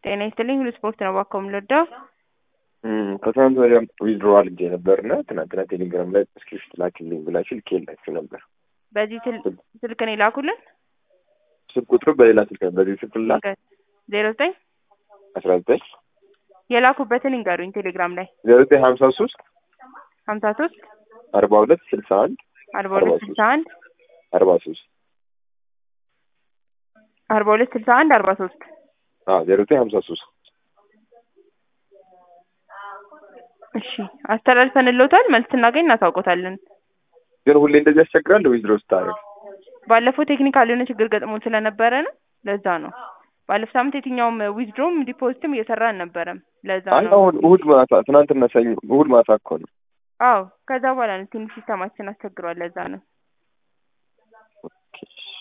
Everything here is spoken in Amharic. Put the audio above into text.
ጤና ይስጥልኝ ሁሉ ስፖርት ነው እባክዎ የምንወደው ከትናንት ወዲያ ዊዝድሮ አድርጌ ነበር እና ትናንትና ቴሌግራም ላይ ስክሪፕት ላክልኝ ብላችሁ ልኬላችሁ ነበር። በዚህ ስል- ስልክ ነው የላኩልን ስልክ ቁጥሩ በሌላ ስልክ ነው። በዚህ ስልክ ላክ ዜሮ ዘጠኝ አስራ ዘጠኝ የላኩበትን ይንገሩኝ ቴሌግራም ላይ ዜሮ ዘጠኝ ሀምሳ ሶስት ሀምሳ ሶስት አርባ ሁለት ስልሳ አንድ አርባ ሁለት ስልሳ አንድ አርባ ሶስት አርባ ሁለት ስልሳ አንድ አርባ ሶስት ዜሮ ዘጠኝ ሀምሳ ሶስት እሺ አስተላልፈንልዎታል መልስ ስናገኝ እናሳውቆታለን ግን ሁሌ እንደዚህ ያስቸግራል ዊዝድሮ ስታደርግ ባለፈው ቴክኒካል የሆነ ችግር ገጥሞን ስለነበረ ነው ለዛ ነው ባለፈው ሳምንት የትኛውም ዊዝድሮም ዲፖዚትም እየሰራ አልነበረም ለዛ አይ ነው አሁን እሁድ ማታ ትናንትና ሰኞ እሁድ ማታ እኮ ነው አዎ ከዛ በኋላ ነው ትንሽ ሲስተማችን አስቸግሯል ለዛ ነው ኦኬ